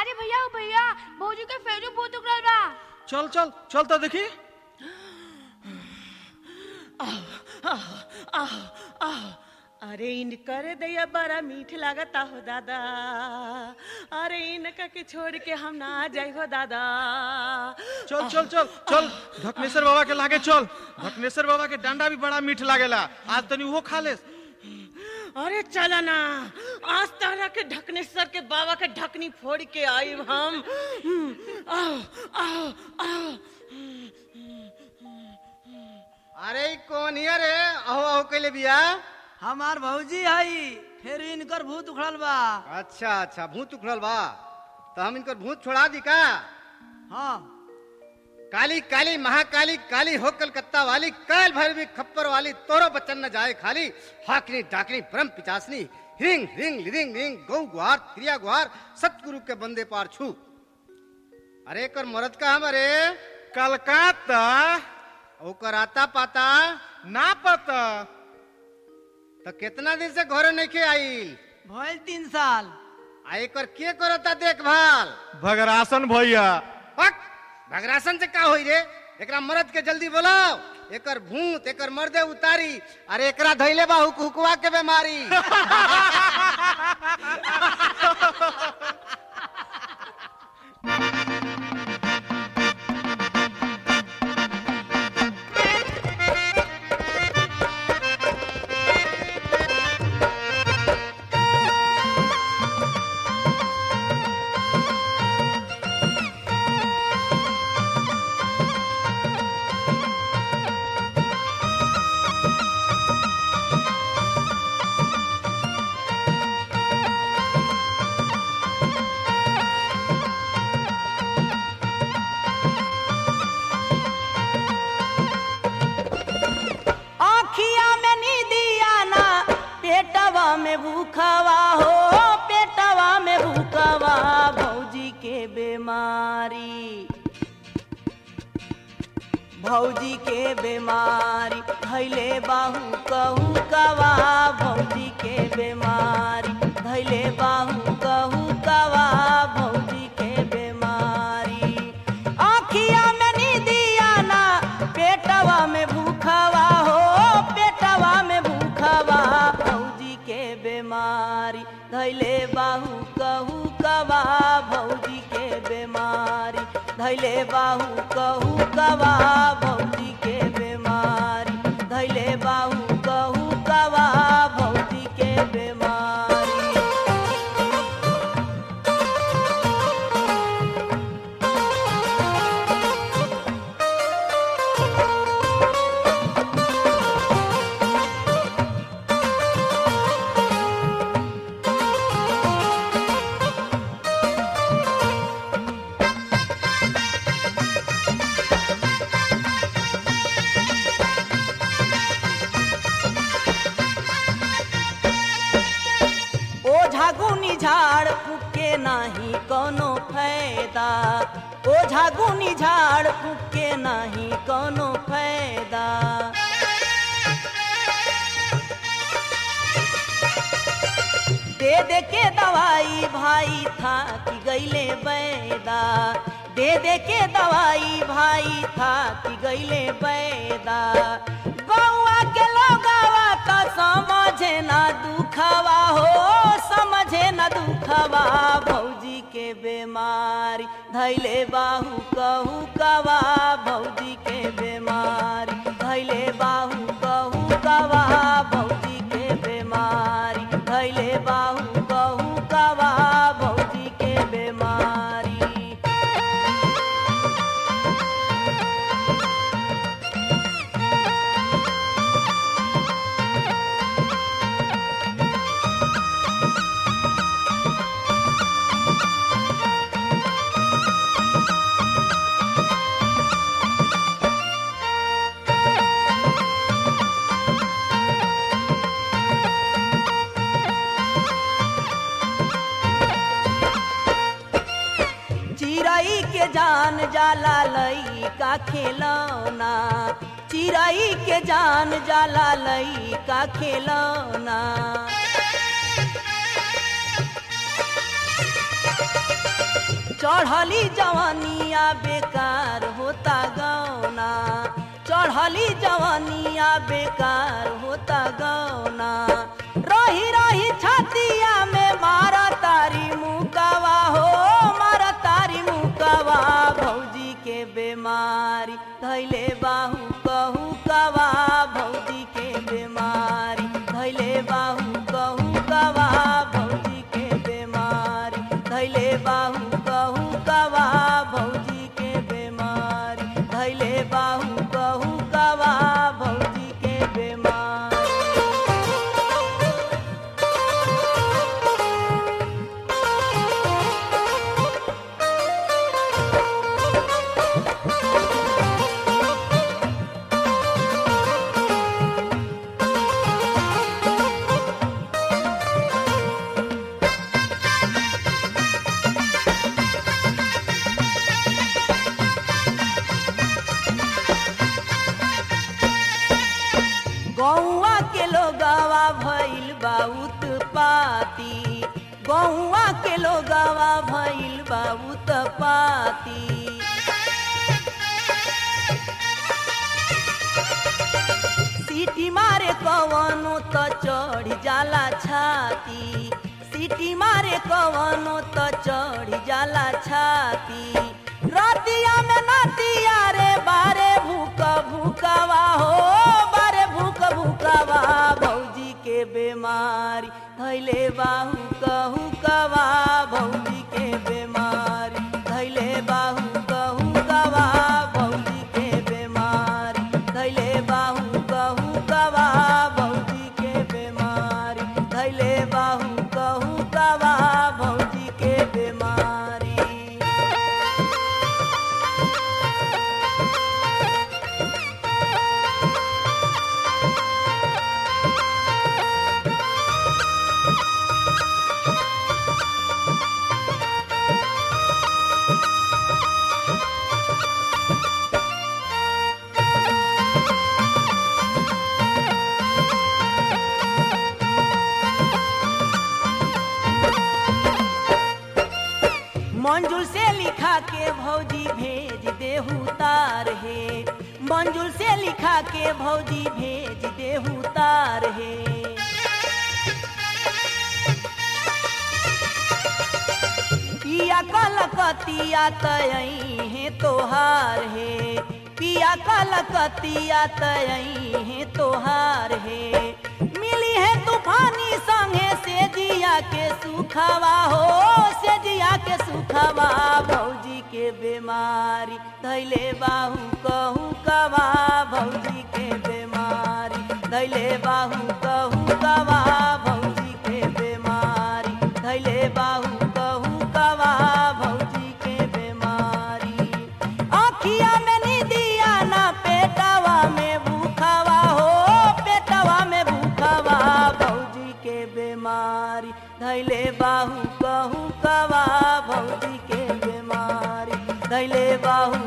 अरे भैया ओ भैया भौजी के फेरू भूत उगल बा चल चल चल तो देखी आह, आह, अरे इनकर दैया बड़ा मीठ लागता हो दादा अरे इनका के छोड़ के हम ना जाई हो दादा चल चल चल चल ढकनेश्वर बाबा के लागे चल ढकनेश्वर बाबा के डंडा भी बड़ा मीठ लागेला आज तनी वो खा ले अरे चला ना आज तारा के ढकनेश्वर के बाबा के ढकनी फोड़ के आई हम आओ आओ आओ अरे ई कौन हिया रे अहो अहो कैले बिया हमार भौजी हई फिर इनकर भूत उखड़ल बा अच्छा अच्छा भूत उखड़ल बा तो हम इनकर भूत छोड़ा दी का हाँ काली काली महाकाली काली हो कलकत्ता वाली काल भैरवी खप्पर वाली तोरो बच्चन न जाए खाली हाकनी डाकनी परम पिचासनी हिंग हिंग लिरिंग रिंग गौ गुहार क्रिया गुहार सतगुरु के बंदे पार छू अरे कर मरद का हम अरे कलकत्ता ओकर आता पाता ना पता तो कितना दिन से घरे नहीं के आईल भइल तीन साल आ एकर के करता देखभाल भगरासन भैया हट भगरासन से का होई रे एकरा मरद के जल्दी बोलाओ एकर भूत एकर मर्दे उतारी अरे एकरा धैले बा हुक हुकवा के बीमारी आखिया में नीदिया ना पेटवा में भूखवा हो पेटवा में भूखवा भौजी के बीमारी भौजी के बीमारी धैले बाहू कहू कवा भौजी के बीमारी धैले बाहू कहू कवा भौजी के बीमारी आखिया में नीदिया ना पेटवा में भूखवा हो पेटवा में भूखवा भौजी के बीमारी धैले बाहू कहू कवा भौजी के बीमारी धैले बाहू कहू कवा भौजी के बीमारी धैले बाहू कहू कवा भौजी के बीमारी ओझा गुनी झाड़ फूके नाही कोनो फायदा ओझा गुनी झाड़ फूके नाही कोनो फायदा दे दे के दवाई भाई था कि गईले बैदा दे दे के दवाई भाई था कि गईले बैदा गौआ के लोगावा तो समझे ना दुखवा हो समझे ना दुखवा भौजी के बीमारी धैले बाहू कहू कवा भौजी के बीमारी धैले बाहू कहू कवा भौजी के बीमारी धैले बाहू कहू कवा भौजी के बीमारी चिड़ई के जान जाला लई का खेलौना चिड़ई के जान जाला लई का खेलौना चढ़ली जवानिया बेकार होता गौना चढ़ली जवानिया बेकार होता गौना रही रही छतिया में मारा तारी मुकावा हो मारा तारी मुकावा भौजी के बीमारी धैले बाहू कहू कवा भौजी के बीमारी धैले बाहू कहू कवा भौजी के बीमारी धैले बाहू कहू कवा भौजी के बीमारी धैले बाहू कहू कवा भौजी के बीमारी गौआ के लोगवा भइल बा उत्पाती गौआ के लोगवा भइल बा उत्पाती सीटी मारे कवनो त चढ़ जाला छाती सीटी मारे कवनो त चढ़ जाला छाती रतिया में नतिया रे बारे भूक भूकवा हो बारे भूक भूकवा भौजी के बीमारी धैले बाहू कहू कवा भौजी के बीमारी धैले बाहू कहू कवा भौजी के बीमारी धैले बाहू कहू कवा भौजी के बीमारी धैले बाहू कहू कवा भौजी के बीमारी मंजुल से लिखा के भौजी भेज देहू तार हे मंजुल से लिखा के भौजी भेज देहू तार हे पिया कलकतिया तयई हे तोहार हे पिया कलकतिया तयई हे तोहार हे मिली है तूफानी संगे से जिया के सुखवा हो से जिया के सुखवा भौजी के बीमारी धैले बाहू कहू कवा भौजी के बीमारी धैले बाहू कहू कवा भौजी के बीमारी धैले बाहू कहू कवा भौजी के बीमारी आखिया में निदिया ना पेटवा में भूखवा हो पेटवा में भूखवा भौजी के बीमारी धैले बाहू कहू कवा भौजी के बीमारी धैले बाहू